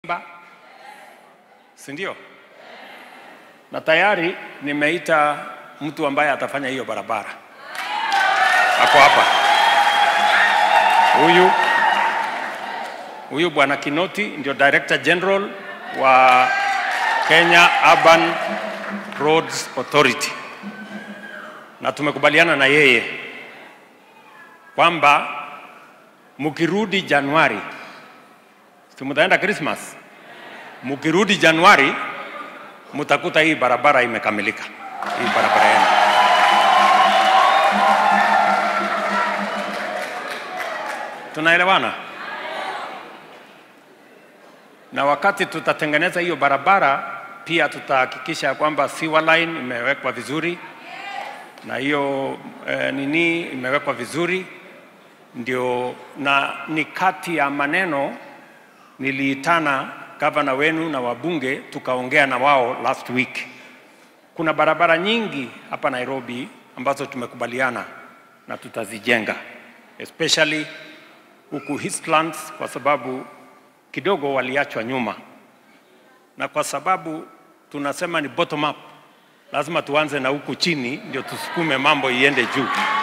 si ndio? Na tayari nimeita mtu ambaye atafanya hiyo barabara, ako hapa. Huyu huyu bwana Kinoti ndio Director General wa Kenya Urban Roads Authority, na tumekubaliana na yeye kwamba mkirudi Januari, si mtaenda Christmas, mkirudi Januari mtakuta hii barabara imekamilika, hii barabara yenu. Tunaelewana? Na wakati tutatengeneza hiyo barabara, pia tutahakikisha kwamba sewer line imewekwa vizuri na hiyo eh, nini imewekwa vizuri ndio, na ni kati ya maneno niliitana gavana wenu na wabunge tukaongea na wao last week. Kuna barabara nyingi hapa Nairobi ambazo tumekubaliana na tutazijenga especially huku Eastlands kwa sababu kidogo waliachwa nyuma, na kwa sababu tunasema ni bottom up, lazima tuanze na huku chini ndio tusukume mambo iende juu.